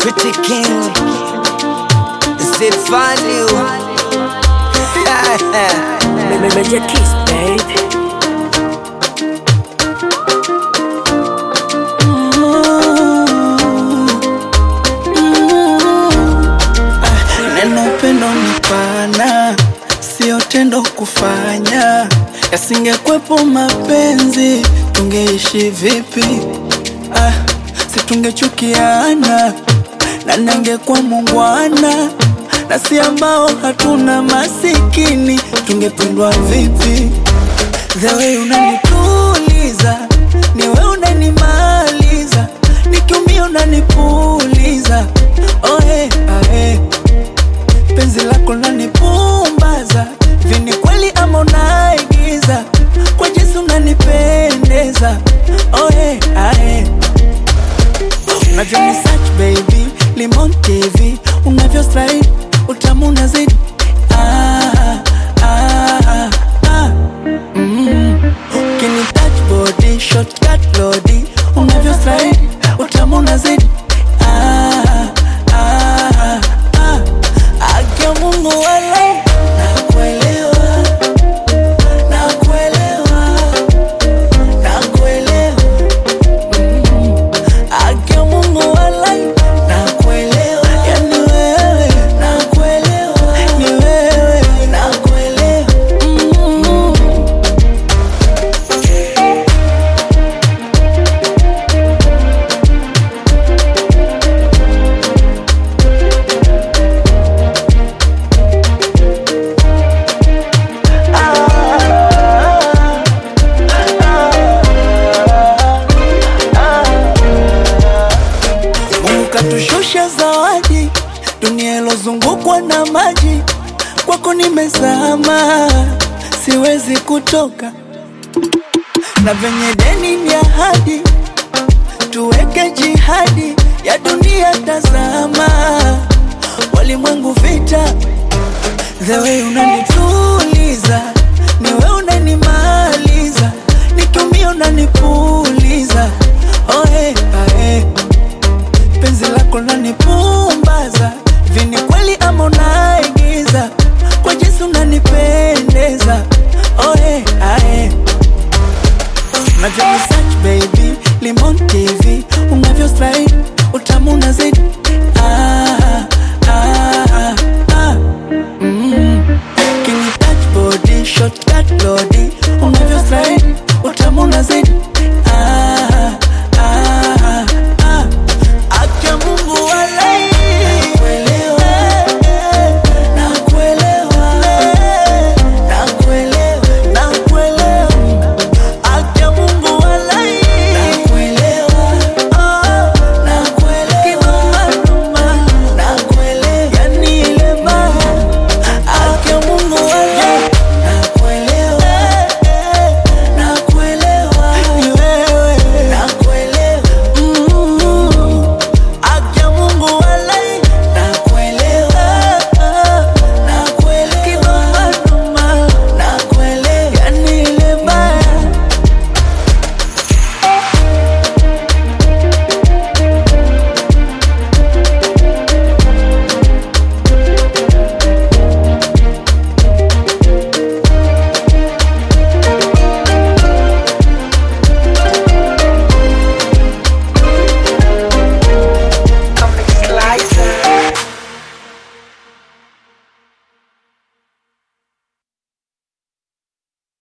Pretty King, Z Value. Major kiss, babe. Neno upendo ni pana, sio tendo kufanya. Yasingekwepo mapenzi, tungeishi vipi? Ah, si tungechukiana na ningekuwa mungwana, na si ambao hatuna masikini, tungependwa vipi? The way unanituliza, ni wewe unanimaliza, nikiumia unanipuliza. Oh, hey, ah, hey penzi lako lanipumbaza vini kweli ama unaigiza kwa jinsi unanipendeza oe ae unavyoni search baby limon tv unavyo slide utamu unazidi ah, ah, ah. Mm. Ukini touch body shortcut lodi unavyo slide utamu unazidi ah, ah, ah. Akia Mungu wala nakuelewa, nakuelewa, nakuelewa. Mm. Akia Mungu wala nakuelewa, yani wewe nakuelewa, ni wewe nakuelewa. Mm. Mungu katushusha zawadi, dunia ilozungukwa na maji, kwako nimezama, siwezi kutoka, na venye deni ni ahadi, tuweke jihadi ya dunia, tazama walimwengu vita, the way unanituliza, ni wewe unanimaliza, nikiumia unanipuliza, oh, hey, ah, hey penzi lako lanipumbaza vini kweli ama unaigiza kwa jinsi unanipendeza oe ae unavyo search baby limon tv unavyo slide utamu unazidi